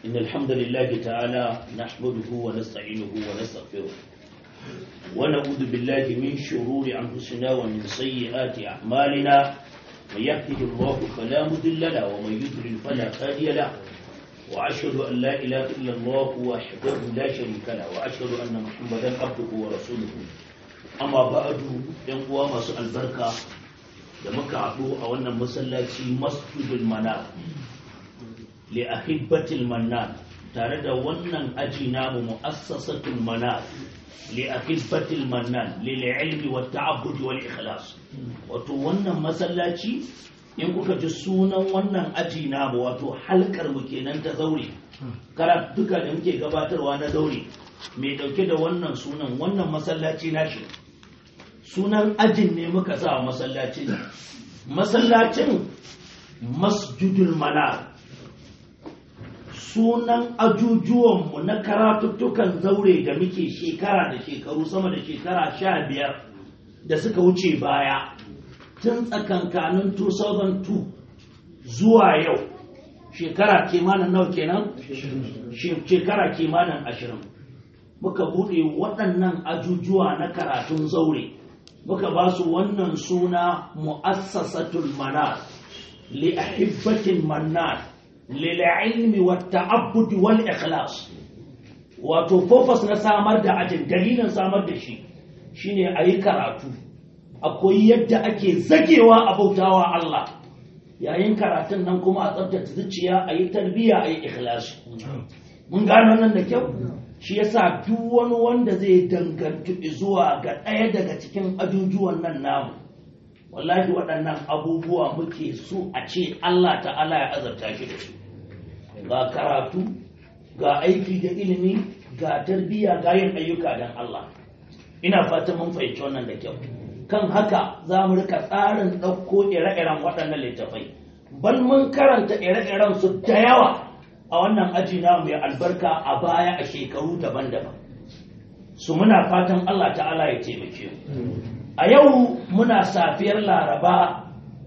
إن الحمد لله تعالى نحمده ونستعينه ونستغفره ونعوذ بالله من شرور أنفسنا ومن سيئات أعمالنا من يهده الله فلا مضل له ومن يضلل فلا هادي له وأشهد أن لا إله إلا الله وحده لا شريك له وأشهد أن محمدا عبده ورسوله أما بعد ينقوى مسوء البركة da muka haɗu a wannan masallaci masjidul mana li ahibbatil manna tare da wannan aji namu mu'assasatul mana li ahibbatil manna lil ilmi wat ta'abbud wal ikhlas wato wannan masallaci in kuka ji sunan wannan aji namu wato halkar mu kenan ta zaure karatuka da muke gabatarwa na zaure mai dauke da wannan sunan wannan masallaci nashi sunan ajin ne muka sa masallacin masallacin masjidul mana sunan ajujuwanmu na karatuttukan zaure da muke shekara da shekaru sama da shekara sha biyar da suka wuce baya tun tsakankanin 2002 zuwa yau shekara kimanin nau kenan shekara kimanin ashirin muka buɗe waɗannan ajujuwa na karatun zaure muka ba su wannan suna mu'assasatul manar li ahibbatil manar lil ilmi wat ta'abbud wal ikhlas wato focus na samar da ajin dalilin samar da shi shine ayi karatu akwai yadda ake zagewa a bautawa Allah yayin karatun nan kuma a tsabtace zuciya ayi tarbiyya ayi ikhlasi mun gano nan da kyau shi yasa duk wani wanda zai dangantu zuwa ga ɗaya daga cikin ajujuwan nan namu wallahi waɗannan abubuwa muke so a ce Allah ta'ala ya azarta shi da su ga karatu ga aiki da ilimi ga tarbiyya ga yin ayyuka don Allah ina fatan mun fahimci wannan da kyau kan haka za mu rika tsarin ɗauko ire-iren waɗannan littafai bal mun karanta ire-iren su da yawa a wannan aji na mai albarka a baya a shekaru daban-daban su muna fatan Allah ta'ala ya taimake mu a yau muna safiyar laraba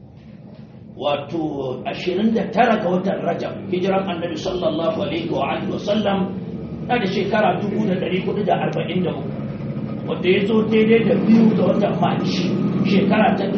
wato 29 ga watan rajab hijiran annabi sallallahu alaihi wa alihi wasallam na da shekara 1443 wanda ya zo daidai da biyu ga watan maci shekara ta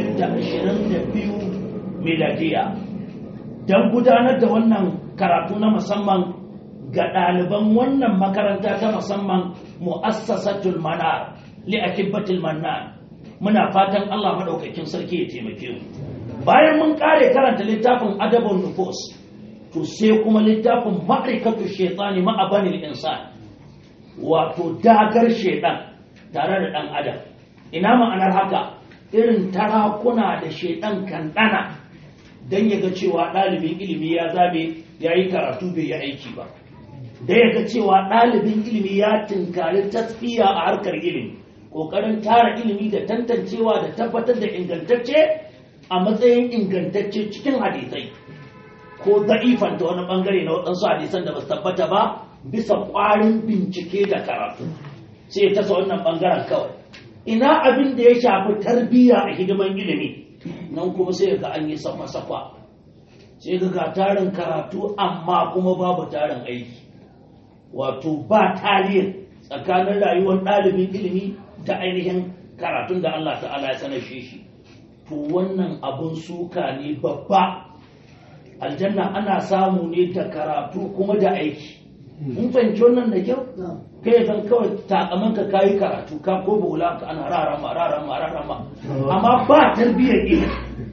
2022 miladiya don gudanar da wannan karatu na musamman ga ɗaliban wannan makaranta ta musamman mu'assasatul manar li akibbatul mannan muna fatan Allah madaukakin sarki ya taimake mu bayan mun kare karanta littafin adabun nufus to sai kuma littafin ma'aikatu shaytani ma'abanil insan wato dagar shaytan tare da dan adam ina ma'anar haka irin tarakuna da shaytan kan dana don ya ga cewa ɗalibin ilimi ya zabe ya yi karatu bai yi aiki ba da ya ga cewa ɗalibin ilimi ya tinkari tasfiya a harkar ilimi ƙoƙarin tara ilimi da tantancewa da tabbatar da ingantacce a matsayin ingantacce cikin hadisai ko da'ifanta wani ɓangare na waɗansu hadisan da ba su tabbata ba bisa ƙwarin bincike da karatu sai ya tasa wannan ɓangaren kawai ina abin da ya shafi tarbiyya a hidiman ilimi nan kuma sai ga an yi safa-safa sai ga ga tarin karatu amma kuma babu tarin aiki wato ba tarihin tsakanin rayuwar ɗalibin ilimi da ainihin karatun da Allah ta'ala ya sanar shi shi to wannan abun suka ne babba aljanna ana samu ne da karatu kuma da aiki mun fahimci wannan da kyau kai kan kawai takamanka kayi karatu ka ko bola ka ana rarama rarama rarama amma ba tarbiyyar ilimi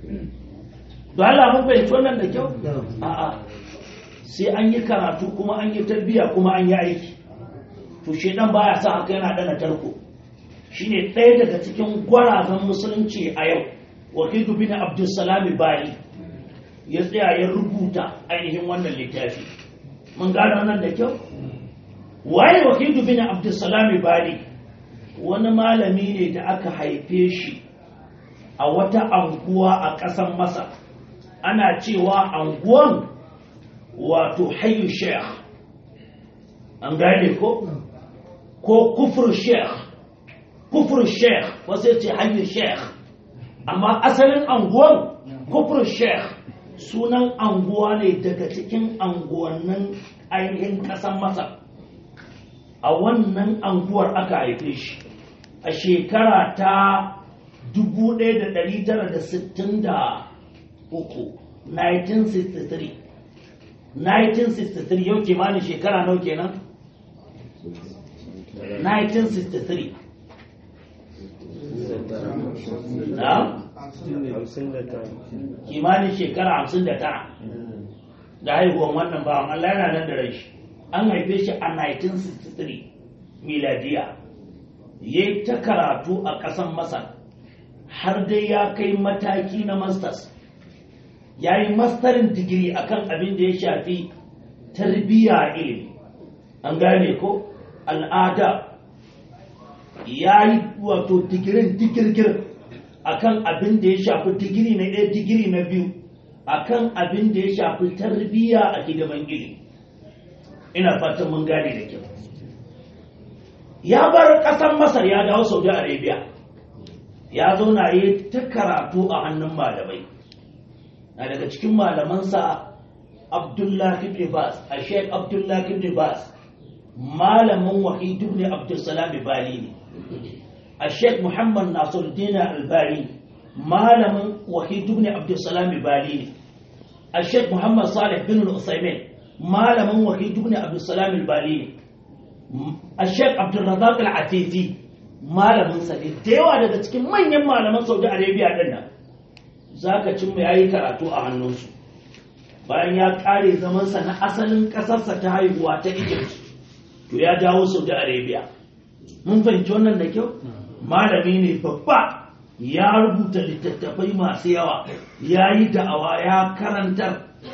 don Allah mun fahimci wannan da kyau a'a sai an yi karatu kuma an yi tarbiyya kuma an yi aiki to shedan baya sa haka yana dana tarko shine ɗaya daga cikin gwarazan musulunci a yau wakilu bin abdulsalam bari ya tsaya ya rubuta ainihin wannan littafi mun gane wannan da kyau waye wakilu bin abdulsalam bari wani malami ne da aka haife shi a wata anguwa a ƙasar masar ana cewa anguwan wato hayu sheikh an gane ko ko kufur sheikh kufur sheikh wasu ce hayu sheikh amma asalin anguwan kufur sheikh sunan anguwa ne daga cikin anguwannin ainihin ƙasar masar a wannan anguwar aka haife shi a shekara ta 1963 1963 1963 yau kimanin shekara nau kenan 1963 na kimanin shekara 59 da haihuwan wannan bawan Allah yana nan da rai shi an haife shi a 1963 miladiya ya yi ta karatu a ƙasan masar har dai ya kai mataki na masters ya yi mastarin digiri akan abin da ya shafi tarbiyya ilimi an gane ko al'ada ya yi wato digirin digirgir akan abin da ya shafi digiri na ɗaya digiri na biyu akan abin da ya shafi tarbiyya a hidiman ilimi ina fatan mun gane da kyau ya bar ƙasar masar ya dawo saudi arabia ya zauna ya ta karatu a hannun malamai na daga cikin malamansa abdullahi ibn bas a sheik abdullahi ibn bas malamin wahidu ne abdulsalam bali ne a sheik muhammad nasiruddin albani malamin wahidu ne abdulsalam bali ne a sheik muhammad salih bin al-usaimin malamin wahidu ne abdulsalam bali ne a sheik abdulrazak al-atifi malamin sa ne da yawa daga cikin manyan malaman saudi arabia din nan za ka cin ya yi karatu a hannunsu bayan ya kare zamansa na asalin ƙasarsa ta haihuwa ta egypt to ya dawo saudi arabia mun fahimci wannan da kyau malami ne babba ya rubuta littattafai masu yawa ya yi da'awa ya karantar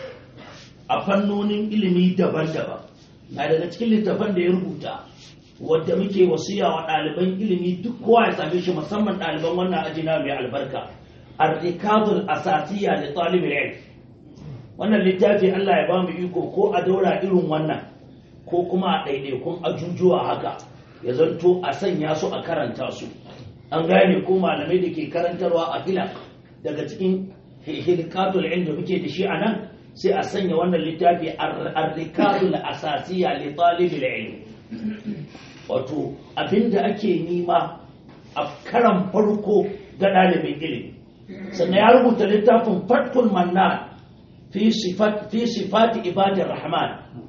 a fannonin ilimi daban-daban na daga cikin littattafan da ya rubuta wadda muke wasiya wa ɗaliban ilimi duk kowa ya same shi musamman ɗaliban wannan ajina mai albarka arrikazul asasiya da talibin ilm wannan littafi Allah ya ba mu iko ko a daura irin wannan ko kuma a ɗaiɗaikun ajujuwa haka ya zanto a sanya su a karanta su an gane ko malamai da ke karantarwa a fila daga cikin hilkatul ilm da muke da shi a nan sai a sanya wannan littafi arrikazul asasiya li talibin ilm wato abinda ake nima a karan farko ga ɗalibin ilimi sannan ya rubuta littafin fatkul manna fi sifati ibadar rahman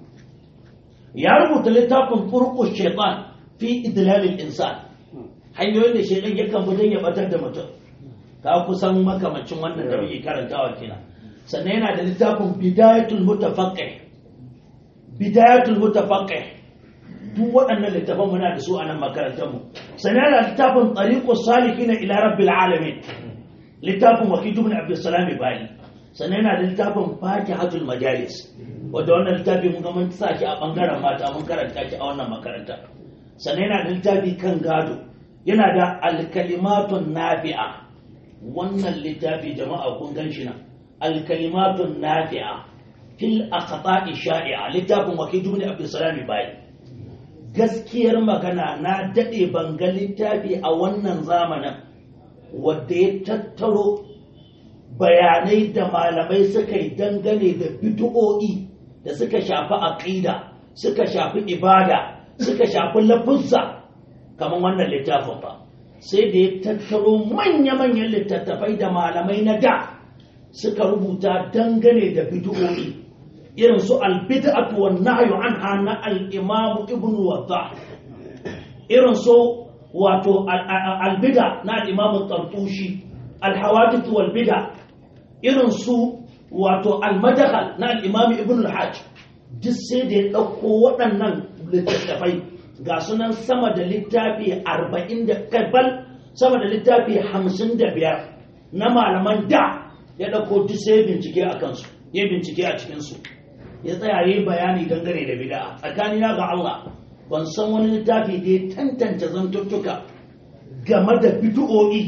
ya rubuta littafin furqus shaitan fi idlalil insan hanyoyin da shaitan yakan bi don ya batar da mutum ka kusan makamacin wannan da muke karantawa kenan sannan yana da littafin bidayatul mutafaqqih bidayatul mutafaqqih duk waɗannan littafan muna da su a nan makarantar mu sannan yana littafin tariqus salihin ila rabbil alamin littafin wakilu bin abdulsalam bali sannan yana da littafin fatihatul majalis wanda wannan littafi mun ga mun sa shi a bangaren mata mun karanta shi a wannan makaranta sannan yana da littafi kan gado yana da alkalimatun nafi'a wannan littafi jama'a kun gan shi nan alkalimatun nafi'a fil aqta'i sha'i'a littafin wakilu bin abdulsalam bali gaskiyar magana na dade banga littafi a wannan zamanin wadda ya tattaro bayanai da malamai suka yi dangane da bid'o'i da suka shafi aqida suka shafi ibada suka shafi lafuzza kamar wannan littafin ba sai da ya tattaro manya-manyan littattafai da malamai na da suka rubuta dangane da bid'o'i irin su albid'atu wan nahyu anha na al-imam ibn waddah irin su wato albida na al'imamun tartushi alhawadith walbida irin su wato almadakal na al'imami ibn al-hajj duk sai da ya ɗauko waɗannan littattafai ga sunan sama da littafi arba'in da kabal sama da littafi hamsin da biyar na malaman da ya ɗauko duk sai bincike a kansu ya bincike a cikinsu ya tsaya yi bayani dangane da bida tsakanina ga Allah ban san wani littafi da ya tantance zantuttuka game da bid'o'i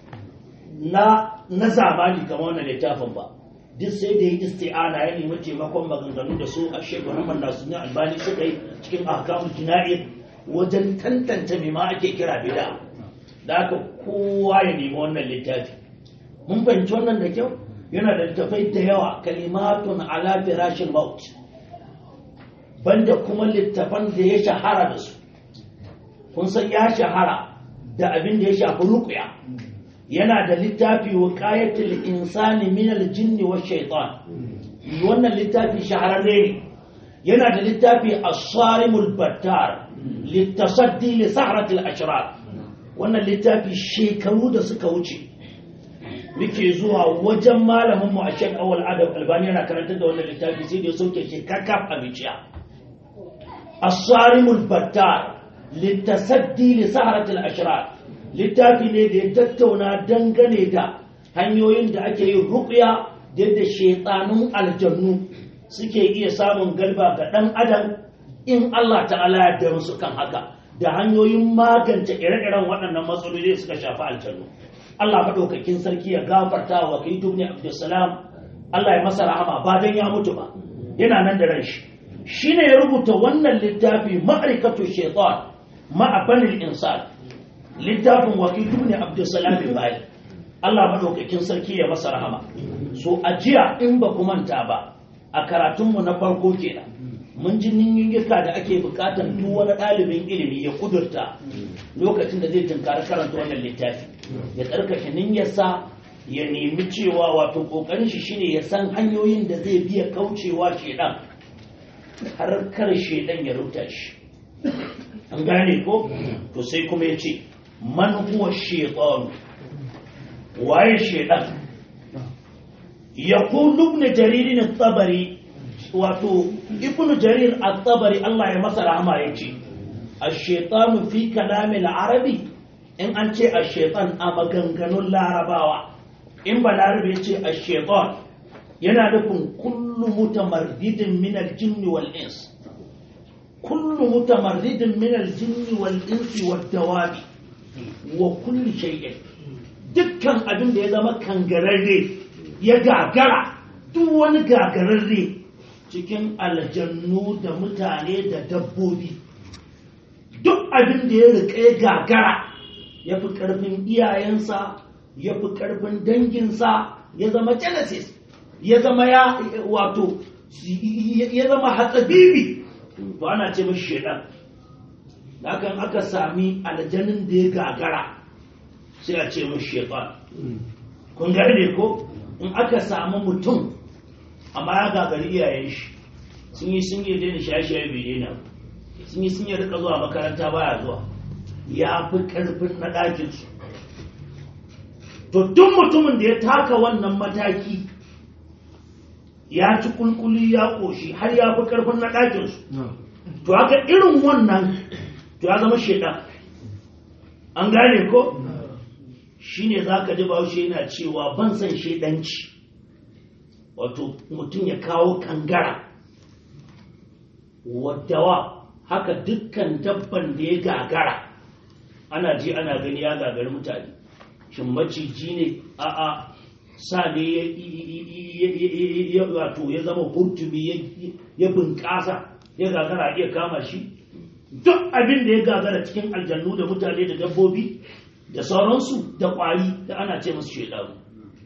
na na zamani kamar wannan littafin ba duk sai da ya isti'ana ya nemi taimakon maganganu da su a shekaru Muhammad Nasiruddin Albani suka yi cikin ahkamul jina'i wajen tantance me ma ake kira bid'a da haka kowa ya nemi wannan littafi mun fahimci wannan da kyau yana da littafai da yawa kalimatun ala firashil maut banda kuma littafan da ya shahara da su kun san ya shahara da abin da ya shafi ruqya yana da littafi wiqayatul insani min al-jinn wa shaytan wannan littafi shahararre ne yana da littafi as-sarimul battar litasaddi li sahratil ashrar wannan littafi shekaru da suka wuce muke zuwa wajen malamin mu a Sheikh Awal Adam Albani yana karanta da wannan littafi sai da ya sauke shi kakaf a biciya as-sarimul battar litasaddi li sahratil ashrar littafi ne da ya tattauna dangane da hanyoyin da ake yin ruqya da yadda shaytanun aljannu suke iya samun galba ga dan adam in Allah ta'ala ya da musu kan haka da hanyoyin magance ire-iren waɗannan matsaloli da suka shafi aljannu Allah maɗaukakin sarki ya gafarta wa kai dubni Abdulsalam Allah ya masa rahama ba dan ya mutu ba yana nan da ranshi shine ya rubuta wannan littafi ma'rikatu shaytan ma'a banil insan littafin wa kai dubni Abdulsalam bai Allah maɗaukakin sarki ya masa rahama so a jiya in ba ku manta ba a karatunmu na farko kenan mun ji ninyiyyuka da ake bukatar duk wani ɗalibin ilimi ya kudurta lokacin da zai tunkari karanta wannan littafi ya tsarkake niyyarsa ya nemi cewa wato ƙoƙarin shi shine ya san hanyoyin da zai biya kaucewa shedan har kar shedan ya rubuta shi an gane ko to sai kuma ya ce man huwa shaytan waye shedan يقول ابن جرير الطبري wato ibn jarir at-tabari Allah ya masa rahama yace ash-shaytanu fi kalam al-arabi in an ce ash-shaytan a maganganun larabawa in balarabe yace ash-shaytan yana nufin kullu mutamarridin min al-jinn wal ins kullu mutamarridin min al-jinn wal ins wad dawabi wa kulli shay'in dukkan abin da ya zama kangararre ya gagara duk wani gagararre cikin aljannu da mutane da dabbobi duk abin da ya riƙe gagara ya fi ƙarfin iyayensa ya fi ƙarfin danginsa ya zama genesis ya zama ya wato ya zama hatsabibi to ana ce mashi shaidan hakan aka sami aljanin da ya gagara sai a ce mashi shaidan kun gane ko in aka samu mutum amma ya gagari iyayen shi sun yi sun yi daina shaye-shaye bai daina sun yi sun yi rika zuwa makaranta baya zuwa ya fi karfin na ɗakinsu to duk mutumin da ya taka wannan mataki ya ci kulkuli ya ƙoshi har ya fi karfin na ɗakinsu to haka irin wannan to ya zama shaidan an gane ko shine za ka ji bahaushe yana cewa ban san shaidanci wato mutum ya kawo kangara wadawa haka dukkan dabban da ya gagara ana ji ana gani ya gagari mutane shin maciji ne a'a sa ne ya wato ya zama hurtumi ya bunƙasa ya gagara iya kama shi duk abin da ya gagara cikin aljannu da mutane da dabbobi da sauransu da ƙwari da ana ce musu shaidaru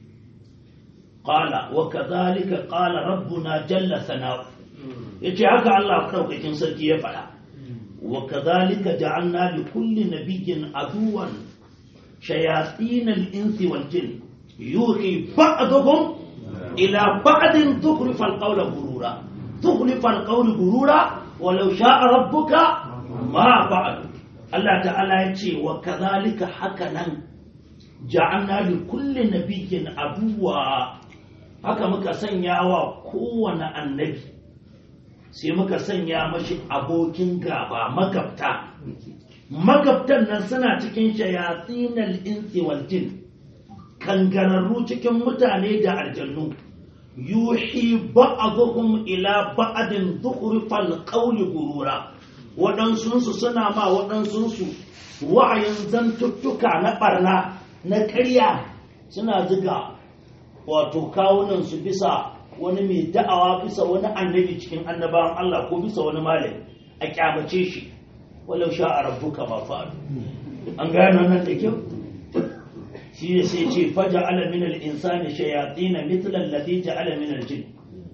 qala wa kadhalika qala rabbuna jalla sana'u yace haka Allah daukakin sarki ya faɗa wa kadhalika ja'alna li kulli nabiyyin aduwan shayatin al-insi wal jin yuhi ba'dhum ila ba'din tukhrifa al-qawla gurura tukhrifa al-qawla gurura walau sha'a rabbuka ma fa'al Allah ta'ala ya ce wa kadhalika haka nan ja'alna li kulli nabiyyin aduwa haka muka sanya wa kowane annabi sai muka sanya mashi abokin gaba magabta magabtan nan suna cikin shayatsinal insi wal jin kangararru cikin mutane da aljannu yuhi ba'dhum ila ba'din dhukhrifal qawli gurura waɗansunsu suna ma waɗansunsu wa'ayin zantuttuka na ɓarna na ƙarya suna ziga wato kawunansu bisa wani mai da'awa bisa wani annabi cikin annabawan Allah ko bisa wani malami a kyamace shi walau sha a rabbuka ma fa'alu an gano nan da kyau shi ne sai ce faja ala min al insani shayatin mithla alladhi ja'ala min al jin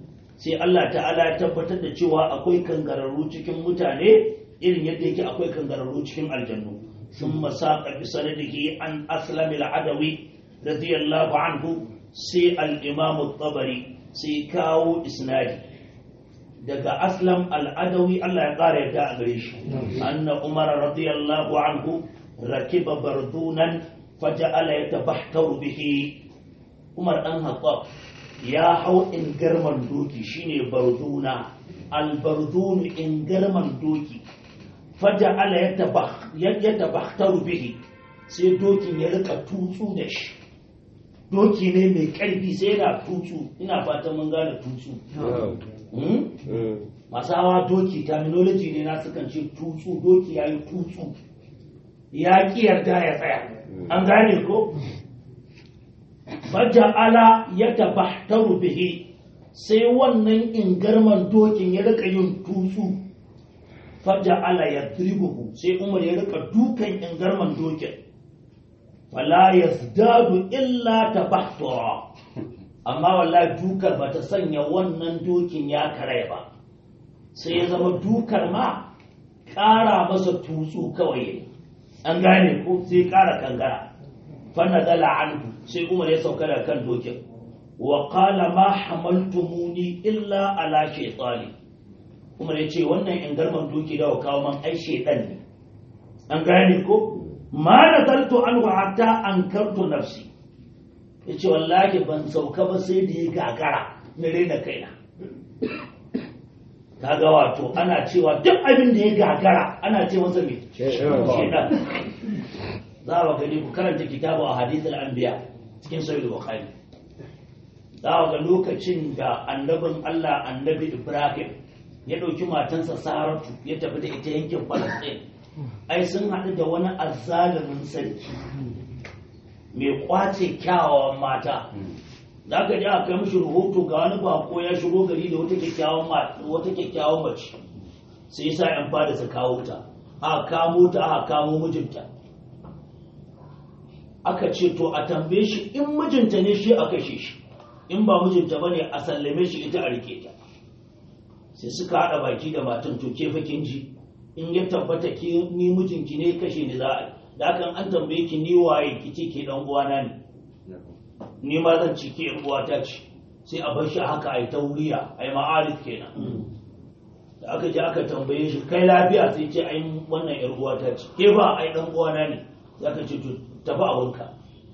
sai Allah ta'ala ya tabbatar da cewa akwai kangararru cikin mutane irin yadda yake akwai kangararru cikin aljannu sun masaka bi sanadihi an aslam al-adawi radiyallahu anhu sai al-imam tabari sai kawo isnadi daga aslam al-adawi Allah ya kara yadda a gare shi anna umar radiyallahu anhu rakiba bardunan faja'ala yatabahtaru bihi umar dan hattab ya hau ingarman doki shine barduna albardunu ingarman doki faja'ala yatabahtaru bihi sai dokin ya rika tutsu da shi doki ne mai karfi sai yana tutsu ina fatan mun gane tutsu masu hawa doki terminology ne na sukan ce tutsu doki ya yi tutsu ya ƙi yarda ya tsaya an gane ko faja'ala ya tabahtaru bihi sai wannan ingarman dokin ya rika yin tutsu faja'ala ya dribuhu sai umar ya rika dukan ingarman dokin fala yazdadu illa tabahtura amma wallahi dukar bata sanya wannan dokin ya kare ba sai ya zama dukar ma ƙara masa tutsu kawai an gane ko sai ƙara kangara fanadala anhu sai umar ya sauka da kan dokin wa qala ma hamaltumuni illa ala shaytani umar ya ce wannan in garman doki da kawo man ai shaytan ne an gane ko ma nazaltu anhu hatta ankartu nafsi yace wallahi ban sauka ba sai da ya gagara na rena kaina kaga wato ana cewa duk abin da ya gagara ana ce masa me shaytan za a gani ku karanta kitabu a hadithul anbiya cikin sahih bukhari za a ga lokacin da annabin Allah annabi Ibrahim ya ɗauki matansa Saratu ya tafi da ita yankin Palestine ai sun haɗu da wani azzalumin sarki mai kwace kyawawan mata da aka ji aka kai mishi rahoto ga wani bako ya shigo gari da wata kyakkyawan wata kyakkyawan mace sai yasa yan fada su kawo ta aka kamo ta aka kamo mijinta aka ce to a tambaye shi in mijinta ne shi a kashe shi in ba mijinta bane a sallame shi ita a rike ta sai suka haɗa baki da matan to ke fakin ji in ya tabbata ki ni mijinki ne kashe ni za a da hakan an tambaye ki ni waye ki ce ke dan uwana ne ni ma zan ci ke uwata ce sai a bar shi haka ai tauriya ai ma'arif kenan da aka je aka tambaye shi kai lafiya sai ce ai wannan yar uwata ce ke ba ai dan uwana ne sai aka ce to tafi abinka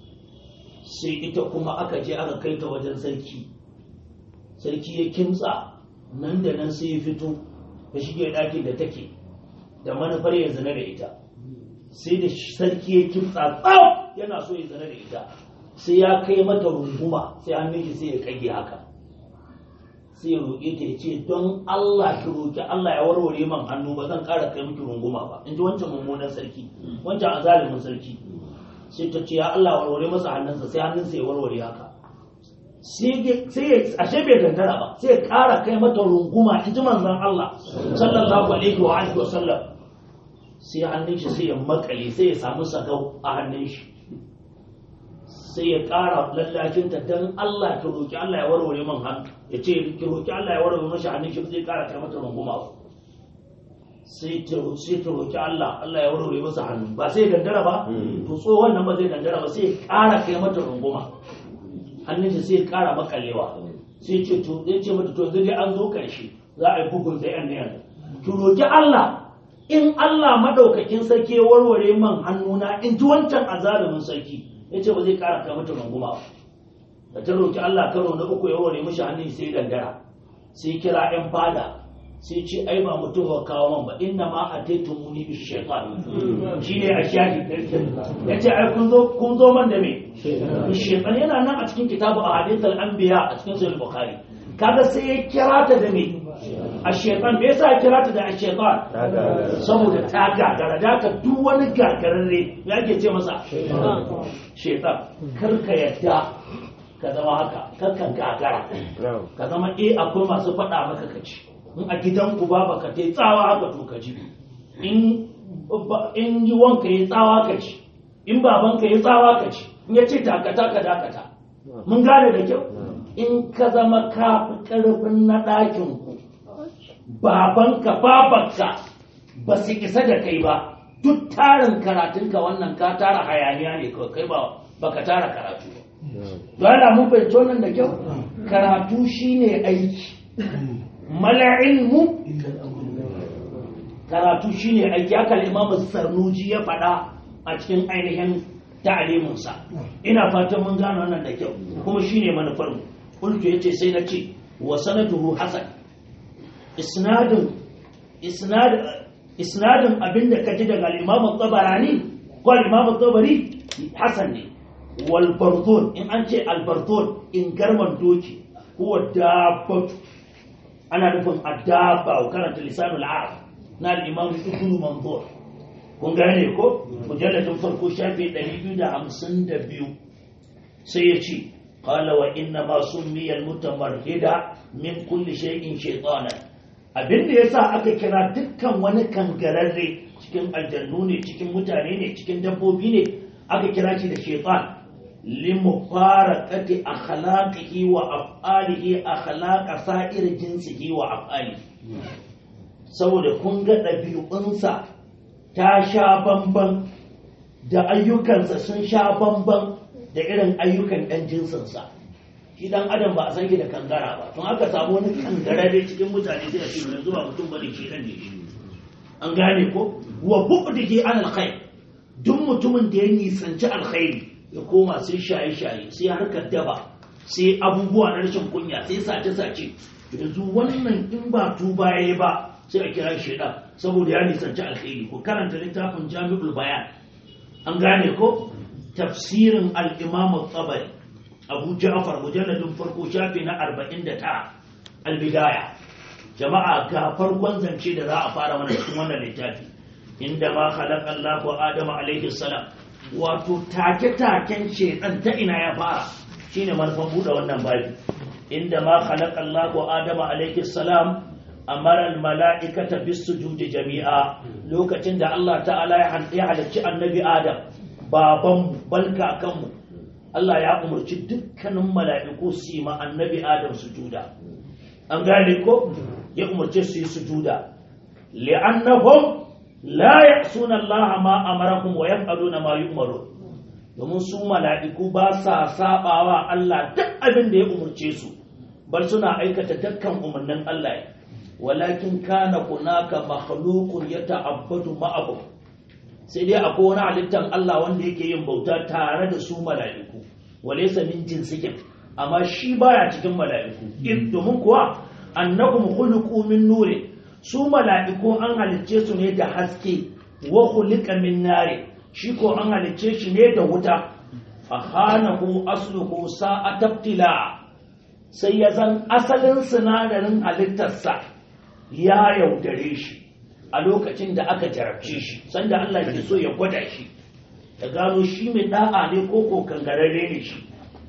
sai ita kuma aka je aka kai ta wajen sarki sarki ya kimtsa nan da nan sai ya fito ya shige ɗakin da take da manufar ya zina da ita sai da sarki ya kimtsa tsau yana so ya zina da ita sai ya kai mata runguma sai hannun shi sai ya kage haka sai ya roƙe ta ya ce don Allah ki roƙi Allah ya warware man hannu ba zan ƙara kai miki runguma ba in ji wancan mummunan sarki wancan azalimin sarki sai ta ce ya Allah warware masa hannunsa sai hannunsa ya warware haka sai ya ashe bai gangara ba sai ya ƙara kai mata runguma in ji manzon Allah sallallahu alaihi wa alihi wa sallam sai hannun shi sai ya makale sai ya samu sagau a hannun shi sai ya ƙara lallashin ta dan Allah ki roki Allah ya warware man hannu ya ce ki roki Allah ya warware mashi hannun shi zai ƙara kai mata runguma ba sai ta sai ta roki Allah Allah ya warware masa hannu ba sai gangara ba to tsohon nan ba zai gangara ba sai ya ƙara kai mata runguma hannun shi sai ya ƙara makalewa sai ce to zai ce mata to zai an zo karshe za a yi bugun da yan yanzu ki roki Allah in Allah madaukakin sarki ya warware man hannuna in ji wancan azalumin sarki ya ce ba zai ƙara kai mata runguma ba da ta roki Allah karo na uku ya warware mishi hannun sai gangara sai kira yan fada sai ce ai ba mutum wa kawo man ba inna ma ataitu muni bi shaytan shine a shafi yace ai kun zo kun zo man da me shaytan yana nan a cikin kitabu ahadith al-anbiya a cikin sahih bukhari kaga sai ya kira ta da me a shaytan me yasa ya kira ta da a shaytan saboda ta gagara da ka duk wani gagararre ya ke ce masa shaytan kar ka yadda ka zama haka kar ka gagara ka zama eh akwai masu faɗa maka kaci in a gidanku ba baka ta tsawa haka to ka ji in in yi wanka ya tsawa ka ci in babanka ya tsawa ka ci in ya ce takata ka dakata mun gane da kyau in ka zama ka fi ƙarfin na ɗakinku babanka babanka ba su isa da kai ba duk tarin karatunka wannan ka tara hayaniya ne kawai kai ba baka tara karatu ba dole mun fahimci wannan da kyau karatu shine aiki mala ilmu karatu shine aiki haka imamu sarnuji ya faɗa a cikin ainihin ta'aliminsa ina fatan mun gano wannan da kyau kuma shine manufar mu kultu yace sai na ce wa sanaduhu hasan isnadin isnad isnadin abinda ka ji daga al-imam tabarani ko al-imam tabari hasan ne wal bardun in an ce al bardun in garman doki ko dabbatu ana nufin adaba wa karanta lisanul arab na al-imam ibn manzur kun gane ko mujalladin farko shafi 252 sai ya ce qala wa inna ma summiya al-mutamarrida min kulli shay'in shaytanan abin da yasa aka kira dukkan wani kangararre cikin aljannu ne cikin mutane ne cikin dabbobi ne aka kira shi da shaytan limufaraqati akhlaqihi wa af'alihi akhlaqa sa'ir jinsihi wa af'alihi saboda kun ga ɗabi'unsa ta sha bamban da ayyukansa sun sha bamban da irin ayyukan ɗan jinsinsa shi dan adam ba a san da kangara ba tun aka samu wani kangara dai cikin mutane sai a ce yanzu ba mutum bane shi dan ne shi an gane ko wa bu'dihi an alkhair duk mutumin da ya nisanci alkhairi ya koma sai shaye shaye sai harkar daba sai abubuwa na rashin kunya sai sace sace yanzu wannan in ba tuba yayi ba sai a kira shi da saboda ya nisanci alkhairi ko karanta littafin jami'ul bayan an gane ko tafsirin al-imam tabari abu ja'far mujalladin farko shafi na 49 al-bidaya jama'a ga farkon zance da za a fara mana cikin wannan littafi inda ma khalaqa Allahu Adama alaihi salam wato take-taken shedan ta ina ya fara shine manufan buɗe wannan babi inda ma khalaqa Allahu Adama alaihi salam amara al-mala'ikata bis-sujudi jami'a lokacin da Allah ta'ala ya halicci annabi Adam baban balka kanmu Allah ya umarci dukkanin mala'iku su yi ma annabi Adam sujuda an gane ko ya umarce su yi sujuda li'annahum la ya'suna Allah ma amarahum wa yaf'aluna ma yu'maru domin su mala'iku ba sa sabawa Allah duk abin da ya umarce su bar suna aikata dukkan umarnin Allah walakin kana hunaka makhluqun yata'abbadu ma'ahu sai dai akwai wani halittar Allah wanda yake yin bauta tare da su mala'iku walaysa min jinsikin amma shi baya cikin mala'iku domin kuwa annakum khuluqu min nuri su mala'iku an halicce su ne da haske wa khuliqa min nari shi ko an halicce shi ne da wuta fa khanahu asluhu sa'atabtila sai ya zan asalin sinadarin halittarsa ya yaudare shi a lokacin da aka jarabce shi sanda Allah ke so ya gwada shi ya gano shi mai da'a ne ko ko kangararre ne shi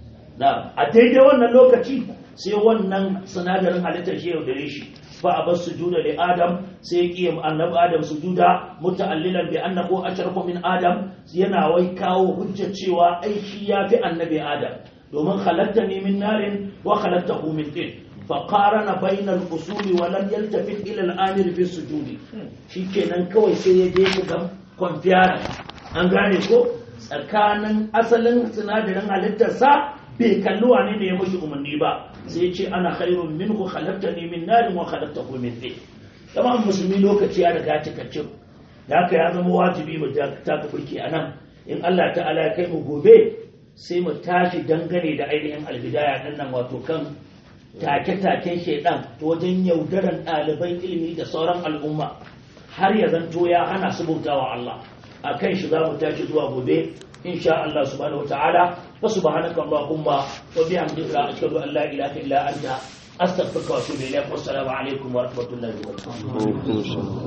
a daidai wannan lokaci sai wannan sinadarin halittar shi yaudare shi fa a basu juda da adam sai ya ƙi annabi adam su juda muta'allilan bi annahu ashrafu min adam yana wai kawo hujja cewa ai shi ya fi annabi adam domin halatta ne min narin wa halatta min din fa qarana bainal usuli wa lam yaltafit ila al-amir bi sujudi shikenan kawai sai ya je shi ga kwamfiyara an gane ko tsakanin asalin sinadarin halittarsa bai kalli wane ne ya mashi umarni ba sai ce ana khairun minhu khalaqtani min narin wa khalaqtahu min tin kamar musulmi lokaci ya riga cikakken da haka ya zama wajibi mu ta ka burki anan in Allah ta'ala ya kai mu gobe sai mu tashi dangane da ainihin albidaya din nan wato kan take-taken shaidan wajen yaudaran ɗaliban ilimi da sauran al'umma har ya zanto ya hana su bautawa Allah a kan shi za mu tashi zuwa gobe إن شاء الله سبحانه وتعالى وسبحانك اللهم وبحمدك أشهد أن لا إله إلا أنت أستغفرك وأتوب إليك والسلام عليكم ورحمة الله وبركاته